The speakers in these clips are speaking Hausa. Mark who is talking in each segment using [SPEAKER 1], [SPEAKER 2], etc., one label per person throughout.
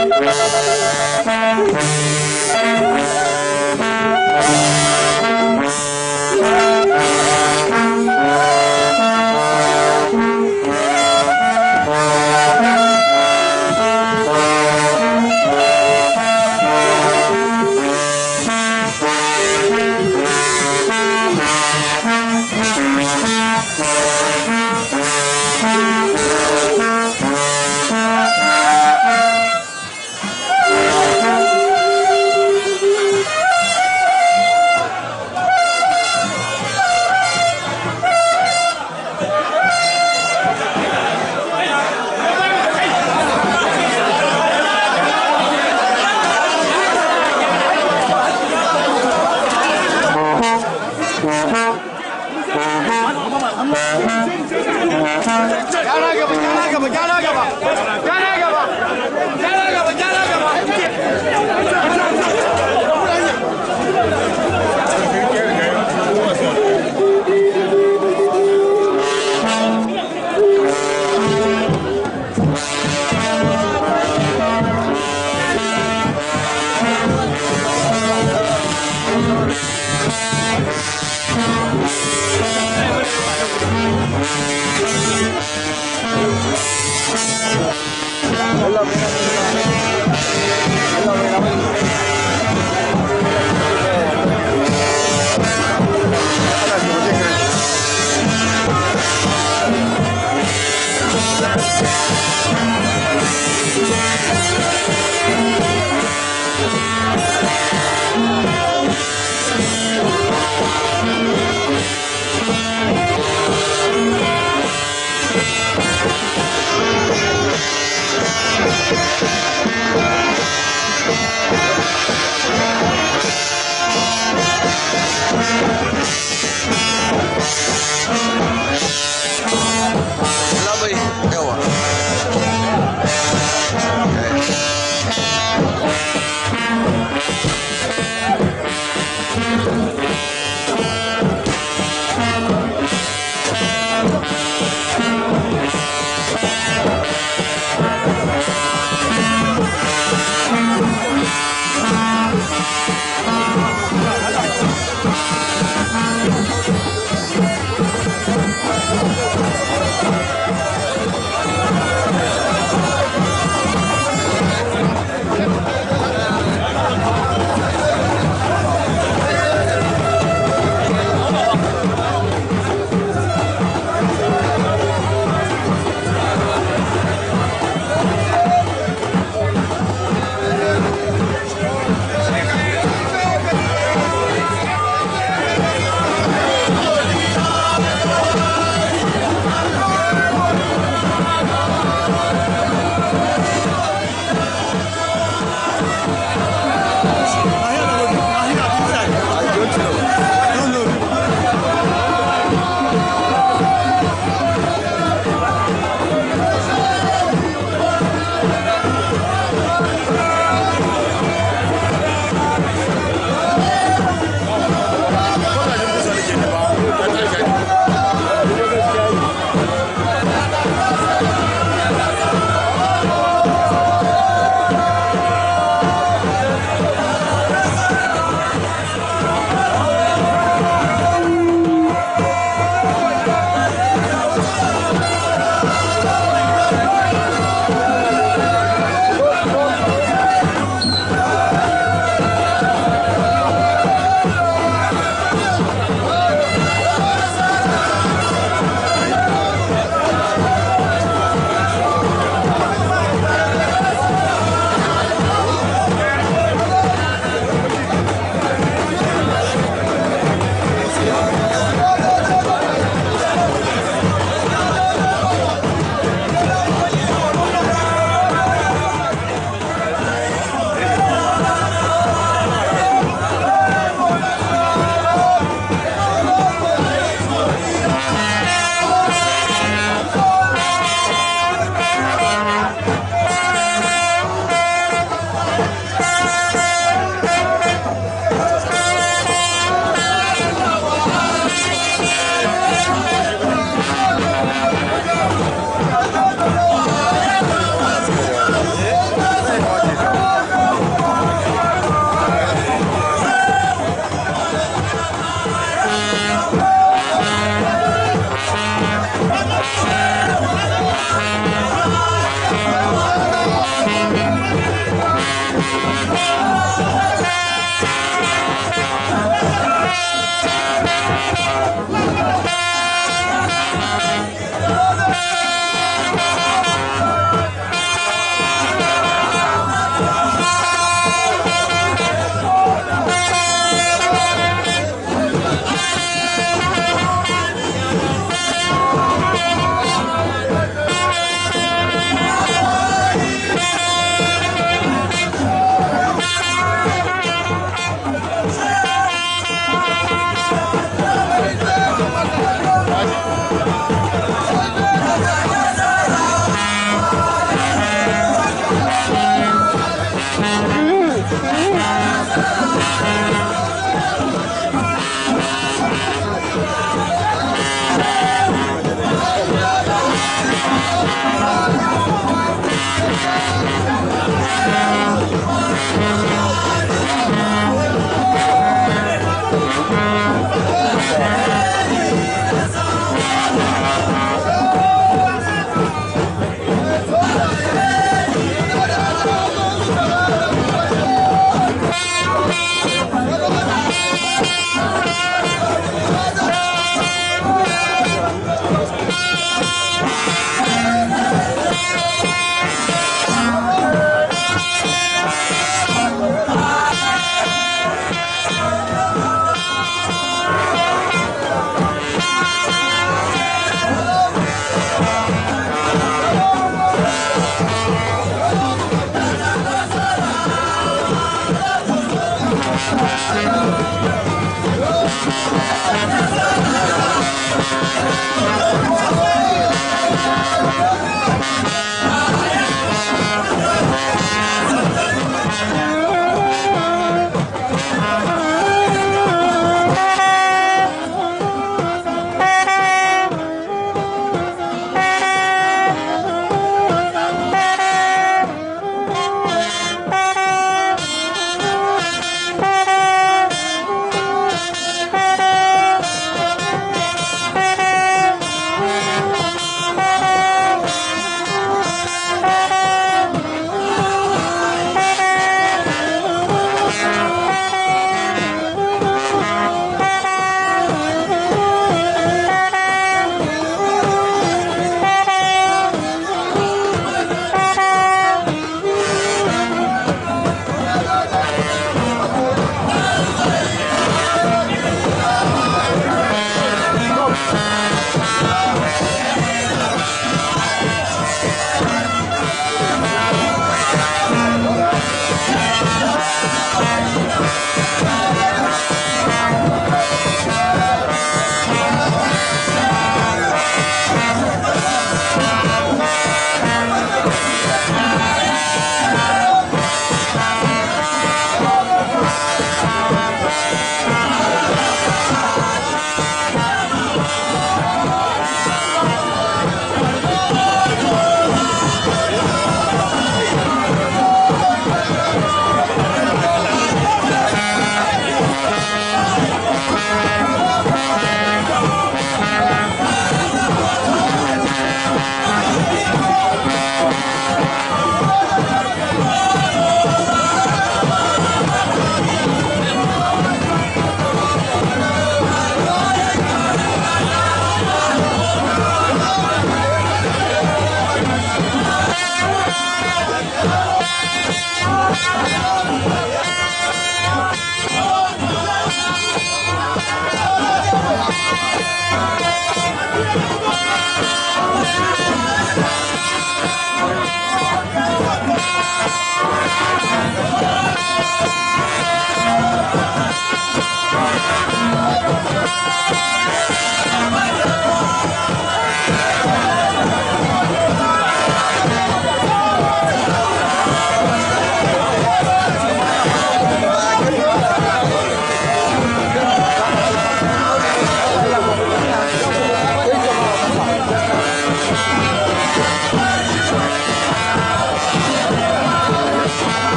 [SPEAKER 1] Gyara gaba, gyara gaba, gyara gaba. Gyara gaba. Gyara gaba, gyara gaba.
[SPEAKER 2] Labai yawa.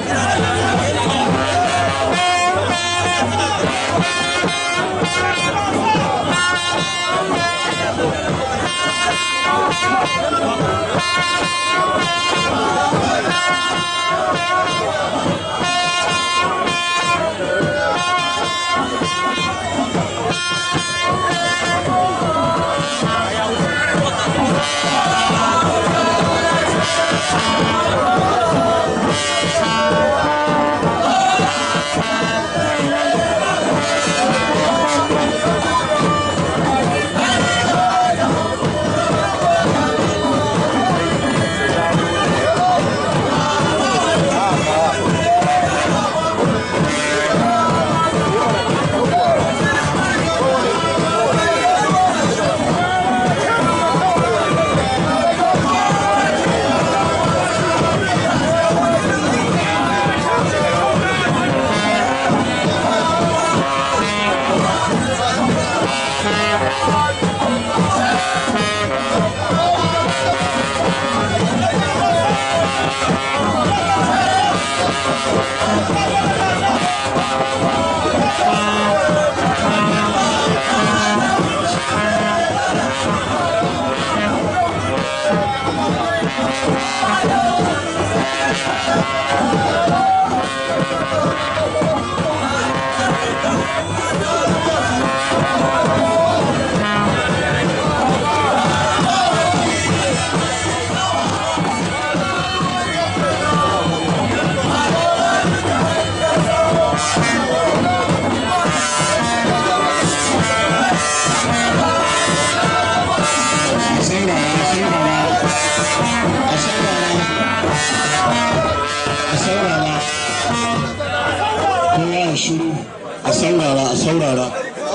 [SPEAKER 2] shiru a saurara a saurara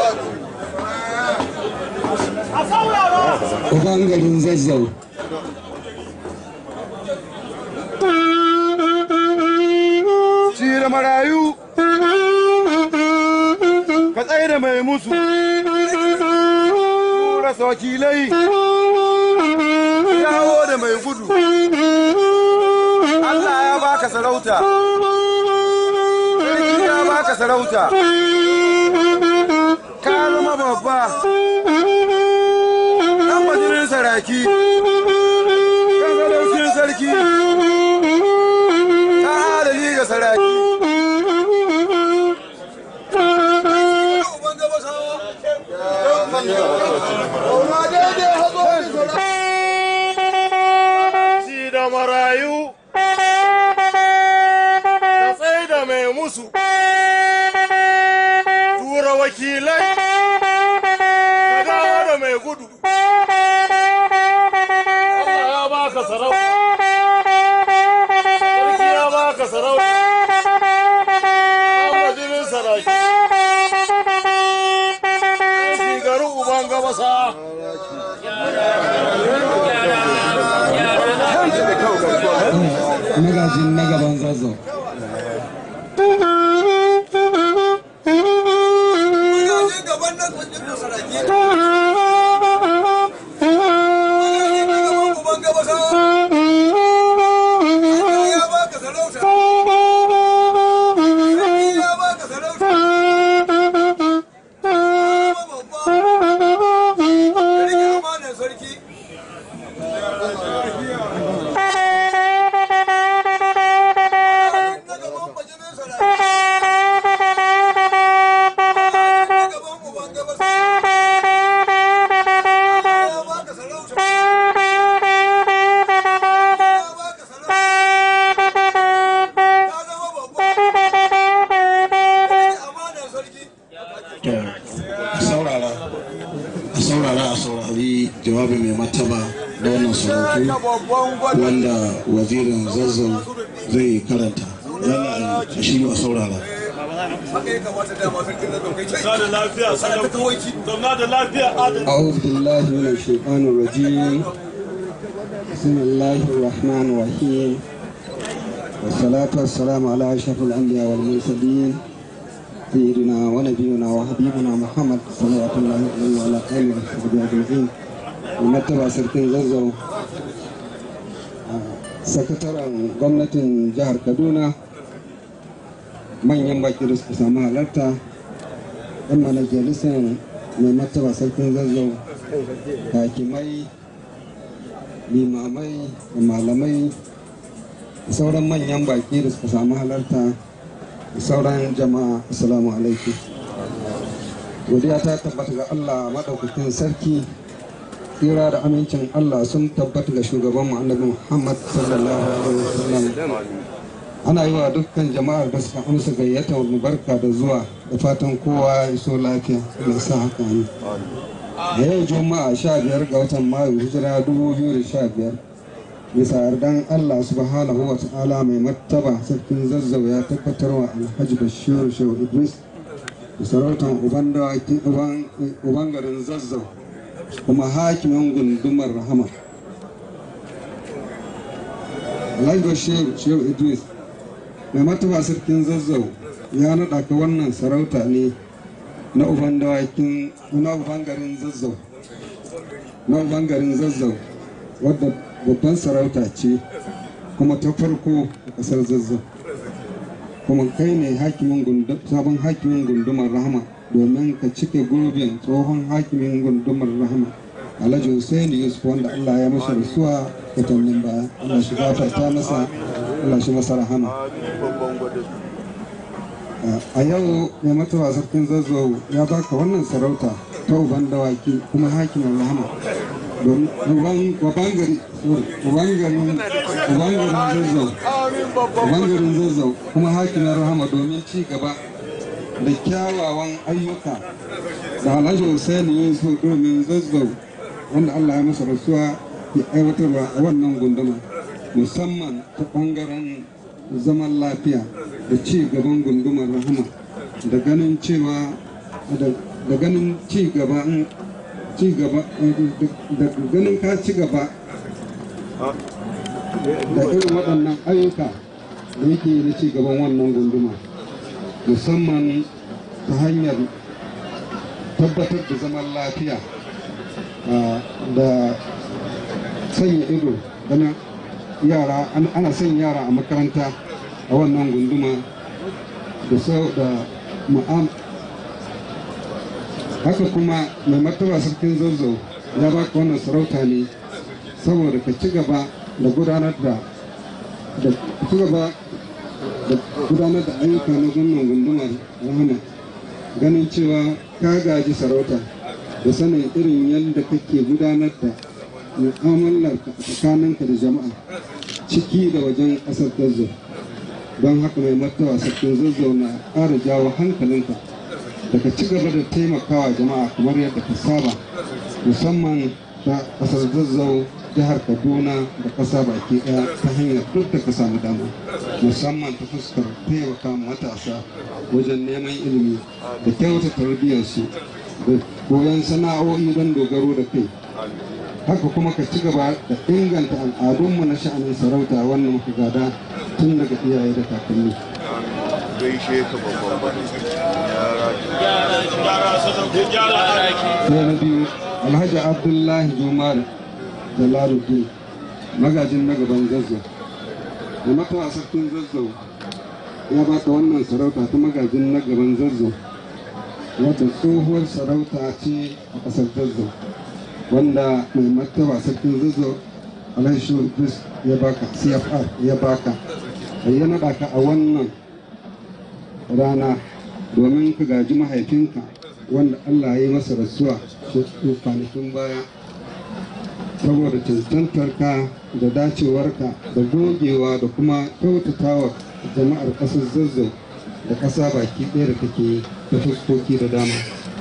[SPEAKER 2] uban garin zazzau
[SPEAKER 1] Cire marayu ka tsaye da mai musu rasa wakilai yawo da mai gudu Allah ya baka sarauta sarki ya baka sarauta ka zama babba ɗan majirin saraki kan sadaukin sarki ta halali ga saraki Ci da marayu ka tsaye da mai musu tura wakilai ka dawo da mai gudu Allah ya baka sarauta sarki ya baka sarauta an majalin saraki shigaru uban gabasa
[SPEAKER 2] magajin na gaban zazzau to a saurara a saurara a saurari jawabi mai mataba da wannan sarautu wanda wazirin zazzau zai karanta yana a shi a saurara
[SPEAKER 1] da lafiya zauna da lafiya adal
[SPEAKER 2] أعوذ بالله من الشيطان الرجيم بسم الله الرحمن الرحيم والصلاة والسلام على أشرف الأنبياء والمرسلين سيدنا ونبينا وحبيبنا محمد صلوات الله عليه وعلى آله وصحبه أجمعين ومتبع سركين زوزو sakataren gwamnatin jihar kaduna manyan baki da suka samu halarta yan majalisar mai martaba sarkin zazzau hakimai limamai da malamai da sauran manyan baki da suka samu halarta da sauran jama'a assalamu alaikum godiya ta tabbata ga allah maɗaukakin sarki tsira da amincin allah sun tabbata ga shugaban annabi muhammad sallallahu alaihi wasallam ana yi wa dukkan jama'ar da suka amsa gayyata wani barka da zuwa da fatan kowa ya so lafiya da sa haka ne a yau juma'a sha biyar ga watan mayu hijira dubu biyu da sha biyar bisa yardan allah subhanahu wa ta'ala mai martaba sarkin zazzau ya tabbatar wa alhaji bashir shehu idris da sarautar uban garin zazzau kuma hakimin gundumar rahama alhaji bashir shehu idris mai martaba sarkin zazzau ya naɗa ka wannan sarauta ne na uban dawakin na uban garin zazzau na uban garin zazzau wadda babban sarauta ce kuma ta farko a kasar zazzau kuma kai ne hakimin sabon hakimin gundumar rahama domin ka cike gurbin tsohon hakimin gundumar rahama alhaji hussein yusuf wanda allah ya masa rasuwa watannin baya allah shi gafarta masa allah shi masa rahama a yau mai matawa sarkin zazzau ya baka wannan sarauta ta uban dawaki kuma hakimin rahama don uban gari uban garin zazzau uban garin zazzau kuma hakimin rahama domin ci gaba da kyawawan ayyuka da alhaji hussaini yusuf domin zazzau wanda allah ya masa rasuwa ya aiwatarwa a wannan gunduma musamman ta bangaren zaman lafiya da ci gaban gundumar rahama da ganin cewa da ganin ci gaba ci gaba da ganin ka ci gaba da irin waɗannan ayyuka da yake na ci gaban wannan gunduma musamman ta hanyar tabbatar da zaman lafiya da sanya ido ganin yara ana son yara a makaranta a wannan gunduma da sau da ma'am haka kuma mai martaba sarkin zazzau ya baka wannan sarauta ne saboda ka ci gaba da gudanar da da ci gaba da gudanar da ayyuka na wannan gundumar rahama ganin cewa ka gaji sarauta da sanin irin yadda kake gudanar da mu'amalar tsakaninka da jama'a ciki da wajen ƙasar zazzau don haka mai martaba sarkin zazzau na ƙara jawo hankalinka da ka ci gaba da taimakawa jama'a kamar yadda ka saba musamman ta ƙasar zazzau jihar kaduna da ƙasa baki ɗaya ta hanyar duk da ka samu dama musamman ta fuskar taimaka matasa wajen neman ilimi da kyauta tarbiyyarsu da koyon sana'o'i don dogaro da kai haka kuma ka ci gaba da inganta al'adunmu na sha'anin sarauta wannan muka gada tun daga iyaye da kakanni
[SPEAKER 3] gaishe ka babban
[SPEAKER 2] sai na biyu alhaji abdullahi jumar jalaluddin magajin na gaban zazzau da matawa sarkin zazzau ya baka wannan sarauta ta magajin na gaban zazzau wadda tsohuwar sarauta ce a ƙasar zazzau wanda mai martaba sarkin zazzau alhaji shulbis ya baka cfr ya baka ya naɗa ka a wannan rana domin ka gaji mahaifinka wanda allah ya yi masa rasuwa kwanakin baya saboda cancantarka da dacewarka da gogewa da kuma kyautatawa jama'ar ƙasar zazzau da ƙasa baki ɗaya da kake ta fuskoki da dama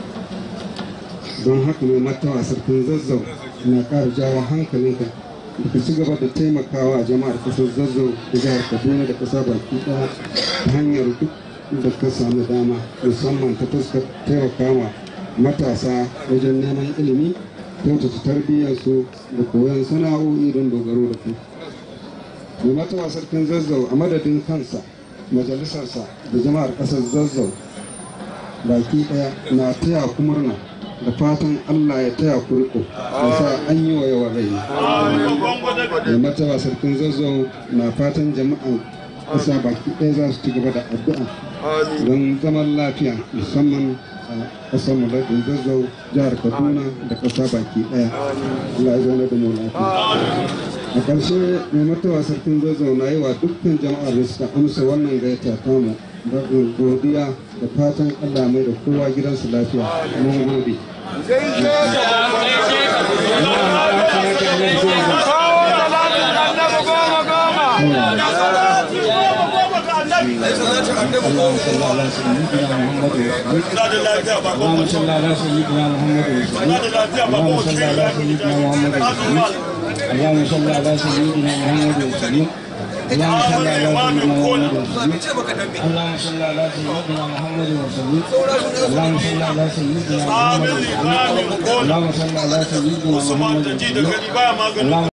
[SPEAKER 2] don haka mai martaba sarkin zazzau na ƙara jawo hankalinka da ka ci gaba da taimakawa jama'ar ƙasar zazzau da jihar kaduna da ƙasa baki ɗaya ta hanyar duk da ka samu dama musamman ta fuskar taimakawa matasa wajen neman ilimi kyautata tarbiyyarsu da koyon sana'o'i don dogaro da kai mai martaba sarkin zazzau a madadin kansa majalisarsa da jama'ar ƙasar zazzau baki ɗaya na taya ku murna da fatan Allah ya taya ku riko da sa an yi wa yawan rai mai martaba sarkin zazzau na fatan jama'an ƙasa baki ɗaya za su ci gaba da addu'a
[SPEAKER 3] Amin.
[SPEAKER 2] don zaman lafiya musamman a ƙasar mu da zazzau jihar kaduna da ƙasa baki ɗaya Allah ya zauna da mu lafiya a ƙarshe mai matawa sarkin zazzau na yi wa dukkan jama'ar da suka amsa wannan gaita tamu da godiya da fatan Allah mai da kowa gidansu lafiya mun gode
[SPEAKER 3] Gaishe ka
[SPEAKER 1] kawo talatin annabi goma goma
[SPEAKER 4] اللهم صل على سيدنا محمد وسلم اللهم صل على سيدنا محمد وسلم اللهم صل على سيدنا محمد وسلم اللهم صل على سيدنا محمد وسلم اللهم صل على سيدنا محمد وسلم اللهم صل على سيدنا محمد وسلم اللهم صل على سيدنا محمد وسلم اللهم